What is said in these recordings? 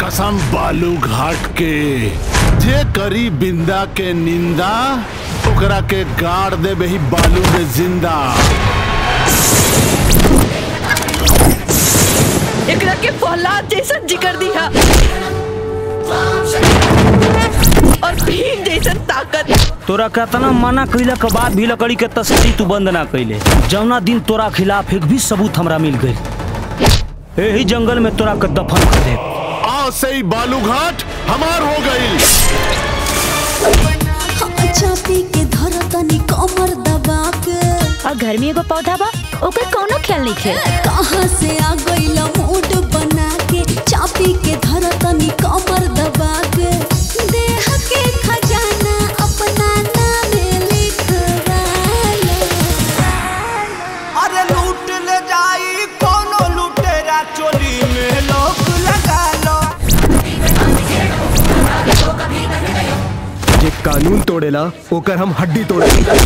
कसम बालू घाट के जे करी बिंदा के निंदा ओकरा के गाड़ देबे ही बालू में जिंदा एकरा के फौलाद जैसन जिकर दिया और भीम जैसन ताकत तोरा केतना मना कइला के बाद भी लकड़ी के तस्करी तू बंद ना कइले जौना दिन तोरा खिलाफ एक भी सबूत हमरा मिल गई यही जंगल में तोरा के दफन कर दे आज से ही बालू घाट हमार हो गई चापी के धर तनी कमर दबा के और घर में एगो पौधा बा ओकर कौनो ख्याल नहीं खे कहाँ से आ गइल मूड बना के चापी के धर तनी कमर दबा के देह के खजाना अपना नामे लिखवालो अरे लूट ले जाई कोनो लुटेरा चोली में लोग लगा लो जे कानून तोड़ेला ओकर हम हड्डी तोड़े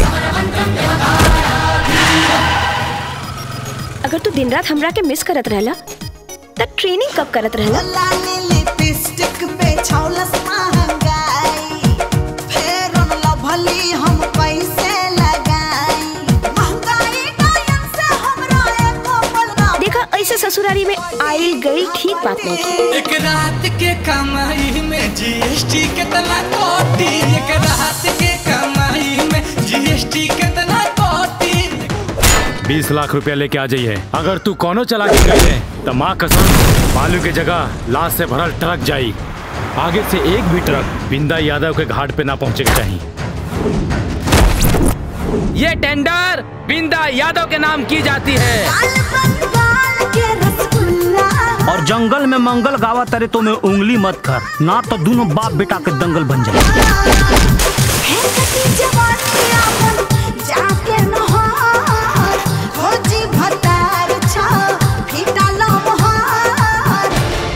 अगर तू दिन रात हमरा के मिस करत रहला त ट्रेनिंग कब करत रहला लाली लिपस्टिक पे छौलस महंगाई फेर उन लभली हम पैसे लगाई महंगाई टाइम से हमरा एको पल ना देखा ऐसे ससुरारी में आइल गई ठीक बात नहीं थी एक रात के कमाई में जीएसटी कितना कोटी एक रात के कमाई में जीएसटी कितना कोटी बीस लाख रुपया लेके आ जाइए अगर तू कोनो चला के गई है तो माँ कसम बालू के जगह लाश से भरल ट्रक जाई आगे से एक भी ट्रक बिंदा यादव के घाट पे ना पहुंचे के चाहिए ये टेंडर बिंदा यादव के नाम की जाती है बंगाल के रसगुल्ला और जंगल में मंगल गावा तरे तो में उंगली मत कर ना तो दोनों बाप बेटा के दंगल बन जाए है कटी जवानी आपन जाके नहार खोजी भतार छा फीटा लम्हार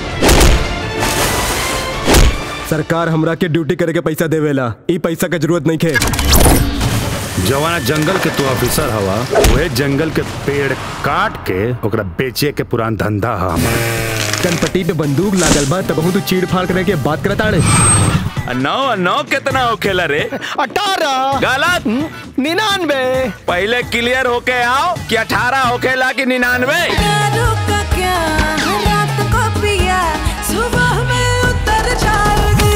सरकार हमरा के ड्यूटी करे के पैसा देवेला ई पैसा के जरूरत नहीं खे जवाना जंगल के तू ऑफिसर हवा वह जंगल के पेड़ काट के ओकरा बेचे के पुरान धंधा है हमारा कनपट्टी पे बंदूक लागल बा तब तू चीड़ फाड़ करे के बात करत आड़े नौ नौ कितना होखेला रे अठारह गलत निन्यानवे पहले क्लियर होके आओ कि अठारह होखेला कि निन्यानवे का क्या रात को पिया सुबह में उतर जाएगी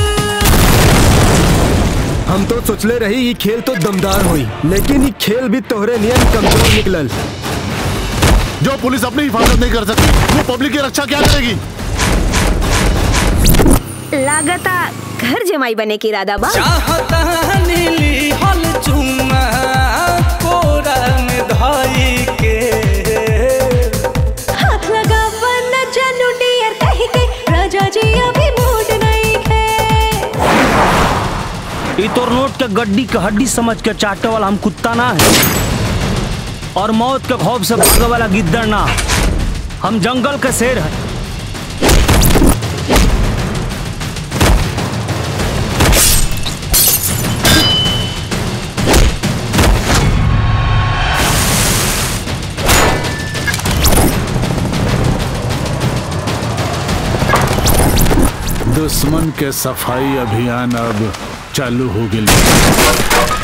हम तो सोचले रही ये खेल तो दमदार हुई लेकिन ये खेल भी तोहरे नियम कमजोर निकलल जो पुलिस अपनी हिफाजत नहीं कर सकती वो पब्लिक की रक्षा क्या करेगी लागता घर जमाई बने के इरादा बा चाहता नीली हल चुमा कोरा में धाई के हाथ लगा वरना जानू डियर कहीं के राजा जी अभी मूड नहीं है ई तोर नोट के गड्डी के हड्डी समझ के चाटे वाला हम कुत्ता ना है और मौत के खौफ से भागे वाला गिद्दड़ ना हम जंगल के शेर है दुश्मन के सफाई अभियान अब चालू हो गई